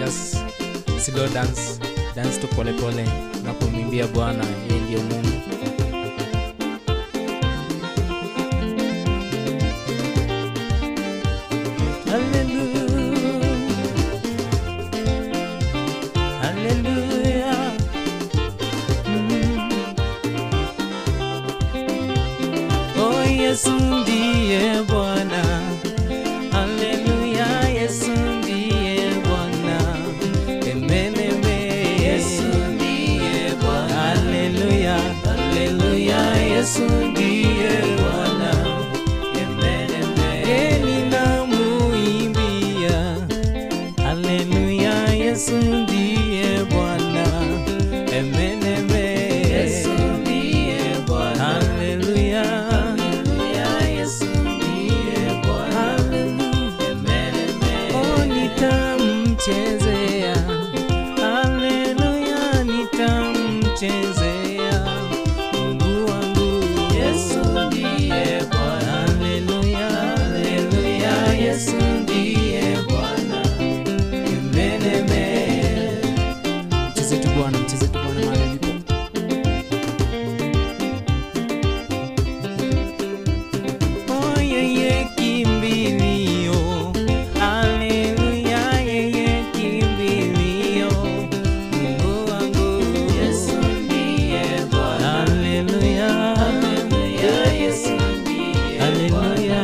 just slow dance dance tu polepole unapomwimbia bwana yeye ndiyo mungu Hallelujah. Hallelujah. Mm. Oh, Yesu ndiye Bwana. Haleluya, Yesu ndiye Bwana. Amen, amen. Yesu ndiye Bwana. Haleluya, haleluya, Yesu ndiye Bwana. Amen, amen. Eh, ninamuimbia. Haleluya, Yesu ndiye Bwana. Amen, amen. Yesu ndiye Bwana. Haleluya. Haleluya, Yesu ndiye Bwana. Haleluya. Amen, amen. Oh, nitamchezea. Haleluya, nitamchezea. Mungu wangu. Yesu ndiye Bwana. Haleluya. Haleluya, Yesu ndiye Bwana. Amen, amen. Mcheze tu Bwana, mcheze tu Bwana mahali ulipo. Oh, yeye kimbilio. Haleluya, yeye kimbilio. Mungu wangu. Yesu ndiye Bwana. Haleluya. Haleluya, Yesu ndiye Haleluya.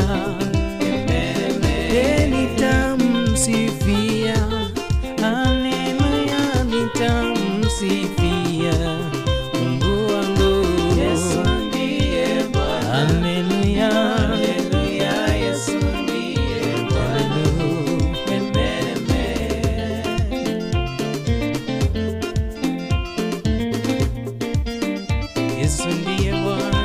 Eh, nitamsifia. Haleluya, nitamsifia. Mungu wangu. Yesu ndiye Bwana. Haleluya. Haleluya, Yesu ndiye Bwana. Amen, amen. Yesu ndiye Bwana.